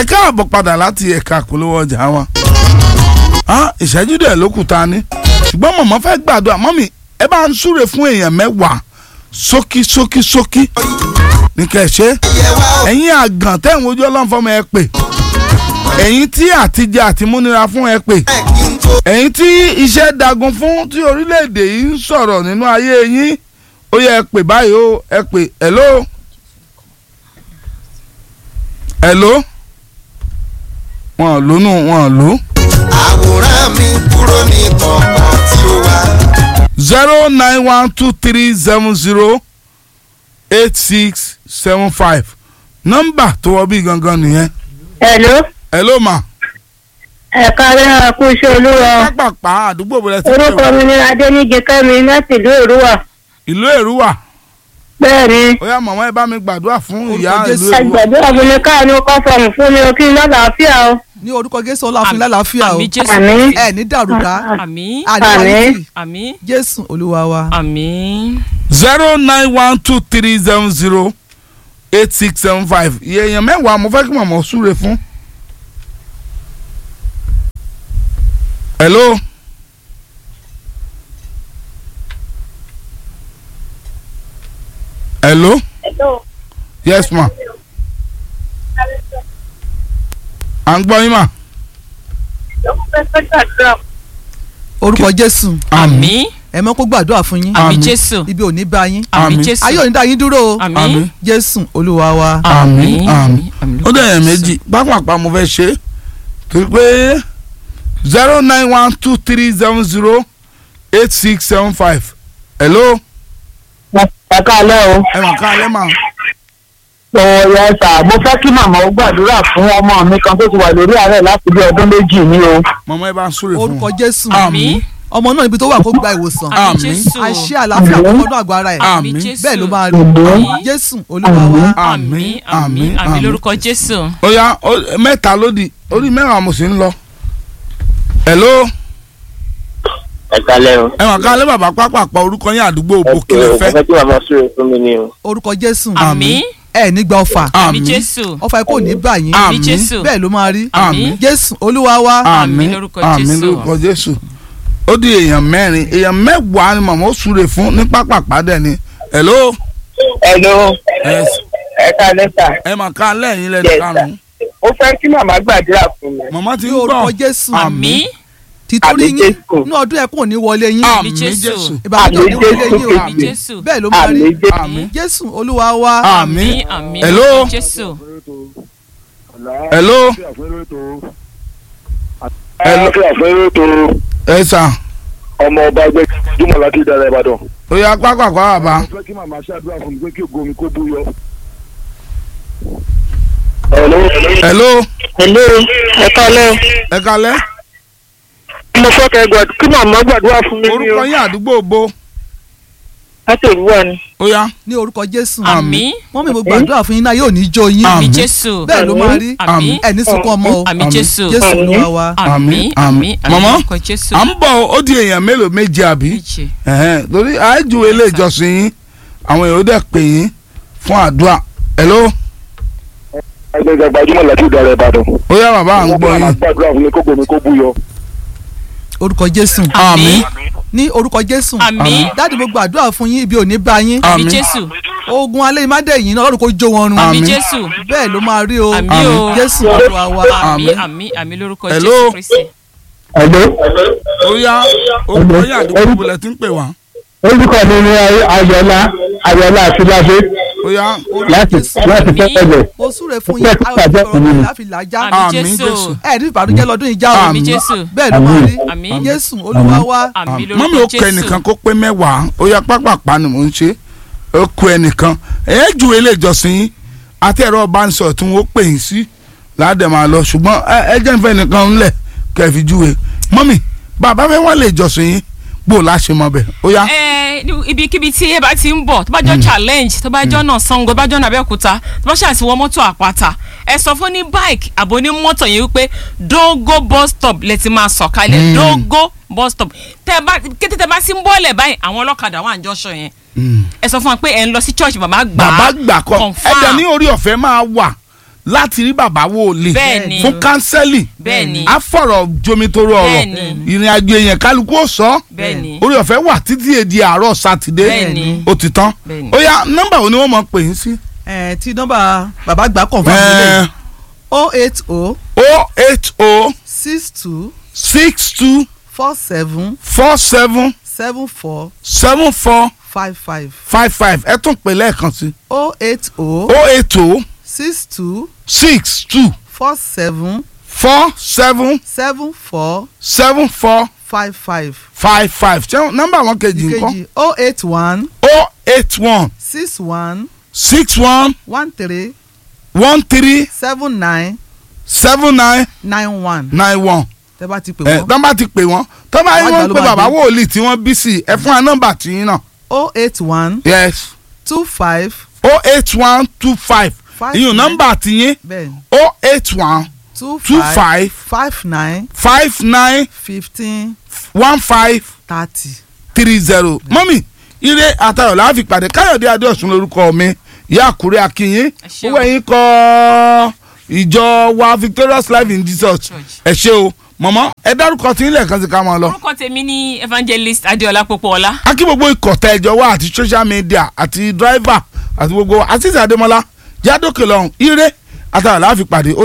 ẹ káàbọ̀ padà láti ẹ̀ka àpolówó ọjà wa Ah, ìṣẹ́jú dẹ̀ ló kù ta ni ṣùgbọ́n mọ̀mọ́ fẹ́ gbàdúrà mọ́mì ẹ bá ń súre fún èèyàn mẹ́wàá sókí sókí sókí ní kẹ̀ṣẹ́ ẹ̀yin àgàn tẹ̀wọ̀n ojú ọlọ́run fọmọ ẹ pè ẹ̀yin tí àtijọ́ àti múnira fún ẹ pè ẹ̀yin tí iṣẹ́ dagun fún tí orílẹ̀-èdè yìí ń sọ̀rọ̀ nínú ayé yín ó yẹ ẹ pè báyìí ó ẹ pè hello hello wọn ò lónú wọn ò lò. àwòrán mi kúrò ní kọ̀ọ̀kan tí ó wà. zero nine one two three seven zero eight six seven five nọ́mbà tó wọ bí gangan nìyẹn. Hello, hello ma. ẹ̀ka rẹ̀ kú iṣẹ́ olúwa. pápápá àdúgbò bẹ̀rẹ̀ sí Orúkọ mi ni Adéníje Kẹ́mi láti ìlú Èrúwà. ìlú èrúwà Bẹ́ẹ̀ ni, ó yá màmá ẹ bá mi gbàdúrà fún ìyá Orúkọ ìlú Jésù. èrúwà. àgbàdo àbúlé káàánú kọ́ fọ̀mù fún mi o kí n lálàáfíà o. ní orúkọ jésù ọlọ́fun lálàáfíà o àmì jésù Àmín. ẹ ní dàrúdà àmì àdìwálìtì àmì jésù olúwa wa. àmì zero nine one two three seven zero eight six seven five iye èèyàn mẹ́wàá mo fẹ́ kí màmá súre fún. hello. hello. yes ma. à ń gbọ́ yín mà. orúkọ jésù àmì ẹ mọ́ kó gbàdúrà fún yín àmì Àmín. jésù ibi ò ní bá yín àmì Àmín. jésù ayé ò ní dá yín dúró o àmì Àmín. jésù olúwa wa. àmín àmín àmì ó dẹ̀ yẹn méjì pápápá mo fẹ́ ṣe é torí pé zero nine one two three seven zero eight six seven five hello Ẹ̀ka alẹ́ o. ẹ mọ̀ ká alẹ́ mà Ọ̀rọ̀ ẹ̀sà mo fẹ́ kí màmá ó gbàdúrà fún ọmọ mi kan tó ti wà lórí àárẹ̀ láti bí ọdún méjì ní o. mọ̀mọ́ ẹ bá ń súre fún orúkọ wọn. jésù àmín ọmọ náà ibi tó wà kó gba ìwòsàn àmì Àmín. jésù àṣẹ àlàáfíà kó wọnú àgọ́ ara ẹ̀ Àmín. jésù bẹ́ẹ̀ ló máa rí Àmín. jésù olúwa wa. àmì àmì àmì lórúkọ jésù ó yá ó- mẹ́ta lódì orí mẹ́wàá mo sì ń lọ hello ẹ kalẹ o. ẹ mọ̀ ká alẹ́ bàbá pápápá orúkọ yín àdúgbò ẹ òbò kí ṣe lè o mo fẹ́ fẹ́ kí màmá súre fún mi ni o. orúkọ jésù àmì ẹ ní gba ọfà àmì àmín jésù ọfà ẹ kò ní bá yín àmì Àmín. jésù bẹ́ẹ̀ ló máa rí àmín jésù olúwa wa. Àmín lórúkọ àmín Jésù. lórúkọ jésù ó di èèyàn mẹ́rin èèyàn mẹ́wàá ni màmá ó súre fún ní pápápá dẹ̀ ni hello Hello, yes. ẹ kalẹ́ sà. ẹ mà ká lẹ́yìn lẹ́nu Yes, karùn-ún Ó fẹ́ kí màmá gbàdúrà fún mi. màmá ti ní ń orúkọ gbọ́ jésù àmì títorí Àmín yín Jésù. ní ọdún ẹkún ò ní wọlé yín Àmín àmín Jésù. jésù ìbànújẹ́ ò ní Àmín wọlé Jésù yín o àmì jésù bẹ́ẹ̀ ló máa rí Àmín Jésù. àmín jésù olúwa wa. àmín àmì àmì Hello? lórúkọ jésù hello Hello? àfẹ́rẹ́ tó ẹ sà ọmọ ọba ẹgbẹ́ jùmọ̀ láti ìdára ìbàdàn. ó yá pápápá bàbá mo fẹ́ kí màmá ṣàdúrà fún mi pé kí ògo mi kó bú yọ. Hello. hello Hello, ẹ̀ka alẹ́ ẹ kalẹ́ o. Mo fẹ́ kẹ́ gbàdúrà kí màmá gbàdúrà fún mi ní orúkọ o. yín àdúgbò òbò Láti Èrúwà ni. ó yá ní orúkọ jésù àmì wọ́n mi mo gbàdúrà fún yín náà yóò ní jó yín àmì Àmín. jésù bẹ́ẹ̀ ló máa rí àmì ẹ̀ ní sunkún ọmọ o àmì Àmín. jésù jésù Àmín. olúwa wa. àmì Àmín, àmì àmín. àmì Màmá, lórúkọ jésù à ń bọ̀ ó di èèyàn mélòó méje àbí méje Ẹ̀hẹ́n, torí àìjú ilé ìjọsìn yín àwọn èèyàn ó dẹ̀ pè yín fún àdúrà hello ẹgbẹ́ gbajúmọ̀ láti ìdára ìbàdàn. ó yá bàbá à ń gbọ́ màmá yín gbàdúrà fún mi kó ògo mi kó bú yọ. orúkọ jésù àmì ní orúkọ jésù àmì dáàdì mo gbàdúrà fún yín ibi ò ní bá yín àmì àmín jésù ogun alẹ́ ìmádẹ́yìn náà ọlọ́run kó jó wọn run àmì Àmín. jésù bẹ́ẹ̀ ló máa rí o àmì o jésù olúwa wa. àmì Àmín. àmì àmì lórúkọ Hello? jésù kristi Hello, ó yá orúkọ yín àdúgbò òbò lẹ ti ń pè wá orúkọ mi ni Ayọ̀lá Ayọ̀lá Àtúláṣe ó yá láti láti Àmín. fẹ́ẹ̀lẹ̀. mo súre fún Ó yín fẹ́ ayọ̀ kí ìfọ̀rọ̀ àjẹ́ mi láfi làjá àmì Àmín, jésù Jésù. ẹ̀ ní ìbànújẹ́ lọ́dún ìjà o àmì jésù bẹ́ẹ̀ ló máa rí àmì jésù olúwa wa. àmì mọ́mí ó lórúkọ kọ ẹnìkan jésù kó pé mẹ́wàá ó yá pápápá ni mò ń ṣe ó kọ ẹnìkan ẹ ju ilé ìjọsìn yín àti ẹ̀rọ ọbánisọ̀rọ̀ tí wọ́n pè yín sí láàdẹ̀ máa lọ ṣùgbọ́n ẹ- ẹ jẹ́ nfẹ́ nìkan ńlẹ̀ kẹfì júwe mọ́mí bàbá fẹ́ wọ́n lè jọsìn yín gbò láṣẹ mọ́ bẹ̀ ó yá ẹ ní ibikíbi tí ẹ bá ti ń bọ̀ tó bá jọ challenge tó bá jọ náà sango tó bá jọ náà abẹ́òkúta tó bá ṣàti wọ mọ́tò àpáta ẹ sọ fún ní bike àbò ní mọ́tò yẹn wípé dogo bus stop lẹ ti máa sọ̀kalẹ̀ dogo bus stop tẹ bá kété tẹ bá sí ń bọ́ọ̀lẹ̀ báyìí àwọn ọlọ́kadà wà ń jọ́ṣọ yẹn ẹ sọ fún wa pé ẹ ń lọ sí church bàbá gbà á bàbá gbà kọ confirm. ẹ̀dẹ̀ ní orí ọ̀fẹ́ máa wà láti rí bàbá wòlíì Bẹ́ẹ̀ni. fún kánsẹ́lì bẹ́ẹ̀ni á fọ̀rọ̀ jomitoro ọ̀rọ̀ Bẹ́ẹ̀ni. ìrìn àjò èèyàn kálukú ó sọ bẹ́ẹ̀ni orí ọ̀fẹ́ wà títí èdè àárọ̀ sátidé Bẹ́ẹ̀ni. ó ti tán Bẹ́ẹ̀ni. ó yá nọ́mbà wo ni wọ́n mọ̀ pè yín sí. ẹ tí nọ́mbà bàbá gbà kàn fún mi Ẹ, lè o eight o o eight o six two six two four seven four seven seven four seven four five five five five ẹ tún pè lẹ́ẹ̀kan sí o eight o o eight o six two six two four seven four seven seven four seven four five five five five ṣé nọ́mbà wọn kejì ńkọ́ ìkejì o eight one o eight one six one six one one three one three seven nine seven nine nine one nine one tẹ́ bá ti pè ẹ wọ́n tọ́ bá ti pè wọ́n tọ́ bá yín Wọ́n wọ́n gbà ló pé máa bàbá dé. wòlíì tí wọ́n bí sí ẹ fún wa nọ́mbà tí yín náà o eight one yes two five o eight one two five Five ìyún nine. nọ́mbà tí yín bẹ́ẹ̀ni o eight one two two five five five nine five nine fifteen one five thirty. three zero mọ́mì ire àtayọ̀ la fi pàdé káyọ̀dé adéọ̀sùn lórúkọ mi ìyá àkúrẹ́ akínyín ṣé o. owó ẹ̀yìn kọ́ ìjọ wa victorious life in jesus Church. ẹ ṣé o mọ̀mọ́ ẹ dárúkọ tí nílẹ̀ kan sí ká máa lọ. orúkọ tèmi ní evangelist adéọlá pópóọlá akí gbogbo ikọ̀ tẹ ẹjọ́ wa àti social media àti driver àti gbogbo àti ìsàdémọ́lá jádókè lọ́hùn ire àtàwọn la fi pàdé ó